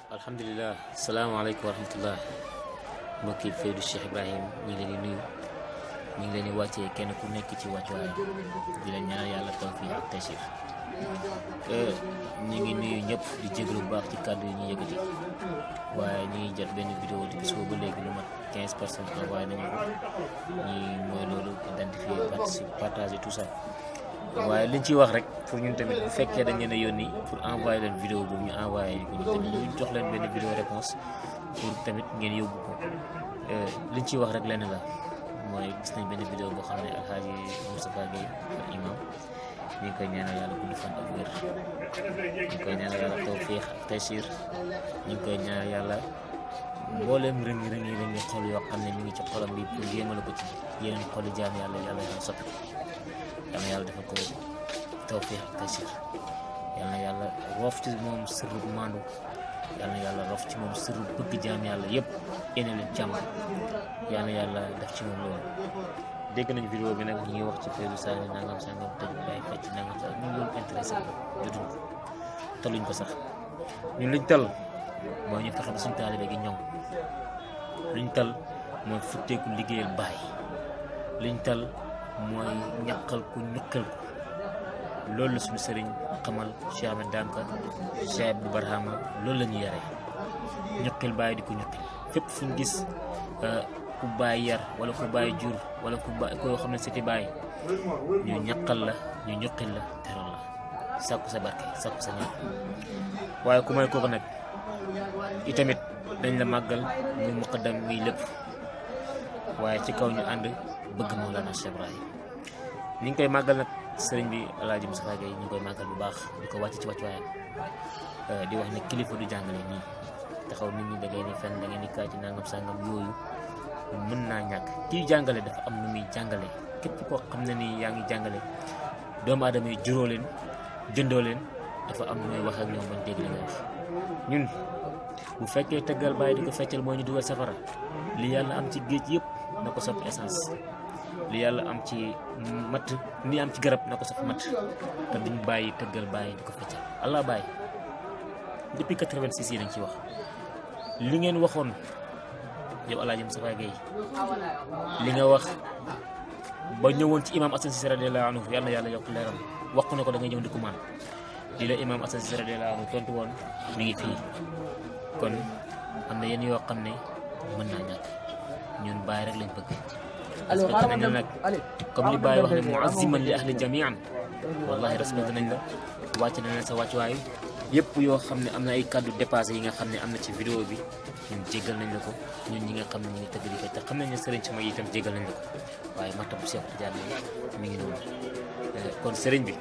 alhamdulilah salaamaaleykum wa rahmatullah mbokki Faydu Cheikh Ibrahim ñu ngi leen di nuyu ñu ngi leen di wàccee kenn ku nekk ci wàccuwaay di leen ñaanal yàlla tawfiq ak taysiir ñu ngi nuyu ñëpp di jéglu bu baax ci kàddu yi ñu yëkkati waaye ñu ngi jot benn vidéo di gis ba léegi lu mat 15 personnes envoyé nañu ko ñi mooy loolu identifier participer partager tout ça waaye liñ ciy wax rek pour ñun tamit bu fekkee dañ leen a yónni pour envoyer leen vidéo boobu ñu envoyé ko ñu tamit ñu jox leen benn vidéo réponse pour tamit ngeen yóbbu ko liñ ciy wax rek lenn la mooy gis nañ benn vidéo boo xam ne alxaaji Moustapha Gueye al imam ñu ngi koy ñaanal yàlla gudd fan ak wér ñu ngi koy ñaanal yàlla tawfiix ak taysiir ñu ngi koy ñaanal yàlla mbooleem rëngi rëngi rëngi xol yoo xam ne mi ngi ci xolam bi pour yéemale ko ci yeneen xoli jaam yàlla yàlla yàlla soppi ko yal na yàlla defal ko tawfiix ak taysiir yal na yàlla roof ci moom sirru maandu yal na yàlla roof ci moom sirru bëgg jaam yàlla yëpp yéene leen jàmm yal na yàlla def ci moom loolu dégg nañ vidéo bi nag ñu ngi wax ci Faydu Sané nangam sangam tëj bàyyi fecc nangam sangam ñun loolu intéressé ko jotuñ ko taluñ ko sax ñun liñ tal mooy ñu fexe ba suñ taalibe gi ñoŋ liñ tal mooy futteeku liggéeyal bàyyi liñ tal mooy ñaqal ku ñuqal ko loolu la suñu sëriñ xamal Cheikh Ahmed Danka Cheikh Abdou Barhama loolu la ñu yaree ñuqil bàyyi di ko ñuqil fépp fu ñu gis ku bàyyi yar wala ku bàyyi jur wala ku bàyyi koo xam ne siti bàyyi ñu ñaqal la ñu ñuqil la teral la sàkku sa barke sàkku sa ñaan waaye ku may kooku nag itamit dañ la màggal muy muqaddam muy lépp waaye ci kaw ñu ànd bëgg Mawlana Cheikh Ibrahim ni ngi koy màggal nag sëriñ bi Alaaji Moustapha Gueye ñu ngi koy màggal bu baax di ko wàcc ci wàccuwaayam di wax ne kilifa du jàngale nii taxaw nit ñi da ngeen ni fenn da ngeen ni kaay ci nangam sangam yooyu mën naa ñàkk kii jàngale dafa am nu muy jàngale képp koo xam ne ni yaa ngi jàngale doomu aadama yi juróo leen jëndoo leen dafa am nu muy wax ak ñoom bañ dégg li nga wax ñun bu fekkee tëggal bàyyi di ko feccal moo ñu dugal safara li yàlla am ci géej yëpp na ko soppi essence li yàlla am ci matt ni am ci garab na ko soppi matt te duñ bàyyi tëggal bàyyi di ko feccal allah bàyyi depuis 86 yi dañ ci wax li ngeen waxoon yow Alaaji Moustapha Gueye li nga wax ba ñëwoon ci imam Assane Cissé radiyallahu anhu yàlla na yàlla yokk leeram wax ko ne ko da ngay ñëw di ko maan li la imam Assane Cissé radiyallahu anhu tontu woon mi ngi fii kon am na yenn yoo xam ne mën naa ñàkk ñun bàyyi rek lañ bëgg respecté nañ la nag comme li bàyyi wax ne muaziman li ahli jamian wallahi respecté nañ la wàcc nañ la sa wàccuwaay yëpp yoo xam ne am na ay kàddu dépassé yi nga xam ne am na ci vidéo bi ñun jéggal nañ la ko ñun ñi nga xam ne ñu ngi tëgg di fecc te xam nañ ne sëriñ sama yi itam jéggal nañ la ko waaye martabu Cheikh Tidiane mi ngi noonu kon sëriñ bi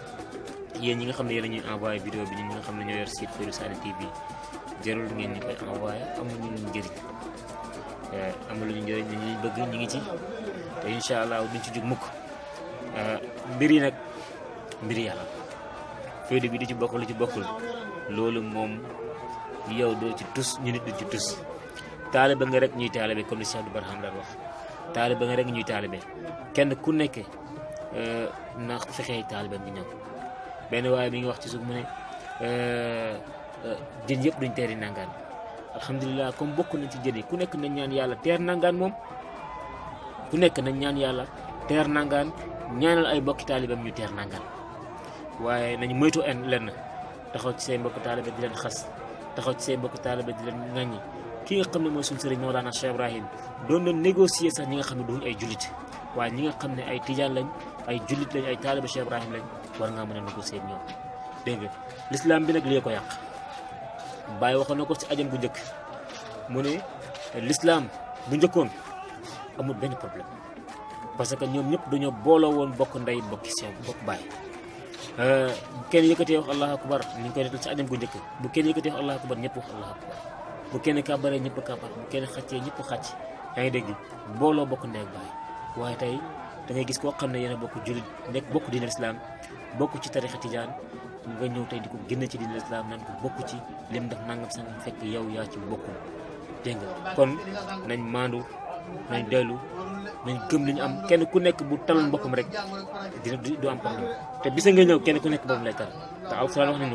yéen ñi nga xam ne yéen a ñuy envoyé vidéo bi ñun ñi nga xam ne ñoo yor site Faydu Sané TV jarul ngeen ñu koy envoyé amuñu ñu njëriñ amul ñu njëriñ ñu bëgg ñu ngi ci te incha allah duñ ci jug mukk mbir yi nag mbir yàlla Faydu bi di ci bokk lu ci bokkul loolu moom yow doo ci tus ñu nit du ci tus taalibe nga rek ñuy taalibe comme li Cheikh Abdou Barham daan wax taalibe nga rek ñuy taalibe kenn ku nekk na fexee taalibeem di ñëw benn waaye mi ngi wax ci suuf mu ne jën yëpp duñ teeri nangaan alhamdulilah comme bokk nañ ci jën yi ku nekk nañ ñaan yàlla teer nangaan moom ku nekk nañ ñaan yàlla teer nangaan ñaanal ay mbokki taalibeem ñu teer nangaan waaye nañ moytu en lenn taxaw ci say mbokk taalibe di leen xas taxaw ci say mbokk taalibe di leen ŋàññi ki nga xam ne mooy suñu sëriñ Mawlana Cheikh Ibrahim doon na négocier sax ñi nga xam ne duñ ay jullit waaye ñi nga xam ne ay tijaan lañ ay jullit lañ ay taalibe Cheikh Ibrahim lañ war ngaa mën a négocier ak ñoom dégg nga l'islam bi nag lii ko yàq Baye waxoon na ko ci ajam bu njëkk mu ne l'islam bu njëkkoon amul benn problème parce que ñoom ñëpp dañoo booloo woon bokk ndey bokki sew bokk baay bu kenn yëkkatee wax allahu akbar ni ñu koy defal ci ajam gu njëkk bu kenn yëkkatee wax allahu akbar ñëpp wax allahu akbar bu kenn kàbbaree ñëpp kàbbar bu kenn xàccee ñëpp xàcc yaa ngi dégg booloo bokk ndey ak baay waaye tey da ngay gis koo xam ne yéen a bokk jullit nekk bokk diine islam bokk ci tarixa tijaan nga ñëw tey di ko génn ci diine islam naan ko bokk ci lim def nangam sangam fekk yow yaa ci bokkul dégg nga kon nañ maandu nañ dellu nañ gëm li ñu am kenn ku nekk bu taloon boppam rek dina du am problème te bisa nga ñëw kenn ku nekk boppam lay tal te alxuraan wax nañu ko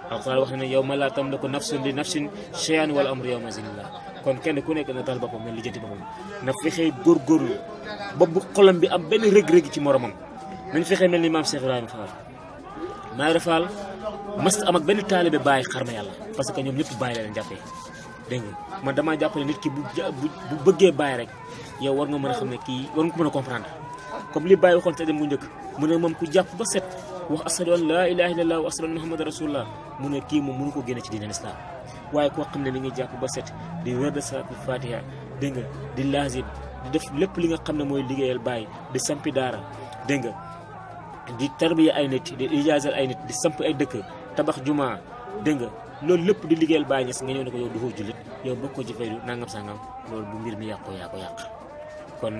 alquran wax na ne yow ma laa tamliku nafsun li nafsin shay'an wal amru yawma zinillah kon kenn ku nekk na tal boppam na lijjanti boppam na fexee góorgóorlu ba bu xolam bi am benn rëg-rëg ci moromam nañ fexee mel ni maam Cheikh Ibrahima Fall maa ngi Fall mas am ak benn taalibe bàyyi xarma yàlla parce que ñoom ñëpp bàyyi la leen jàppee dégg nga man damaa jàpp ne nit ki bu bu bëggee bàyyi rek yow war nga mën a xam ne kii war nga ko mën a comprendre comme li bàyyi waxoon te dem bu njëkk mu ne moom ku jàpp ba set wax asadu an laa ilaha illallah wa asadu an muhammad rasulullah mu ne kii moom mënu ko génne ci diine islam waaye koo xam ne mi ngi jàpp ba set di wér de salaatul fatiha dégg nga di laazim di def lépp li nga xam ne mooy liggéeyal bàyyi di sampi daara dégg nga di tarbiya ay nit di ijaasal ay nit di samp ay dëkk tabax juma dégg nga loolu lépp di liggéeyal bàyyi ñes nga ñëw ne ko yow du ko jullit yow bokk ko ci faydu nangam sangam loolu bu mbir mi yàqoo yaa ko yàq kon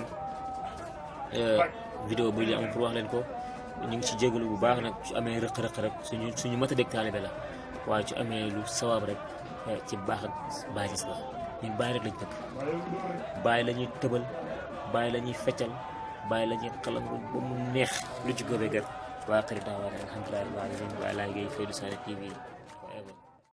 vidéo bi li am pour wax leen ko ñu ngi ci jégalu bu baax nag su amee rëq-rëq rek suñu suñu mat a dégg taalibe la waaye su amee lu sawaab rek ci baax ak bàyyi ñes la ñun bàyyi rek lañ bëgg bàyyi la ñuy tëbal bàyyi la ñuy feccal bàyyi la ñuy xalam ba mu neex lu ci góobee gër waa xarit daa waa alhamdulilah waa laay ngay Faydu Sané TV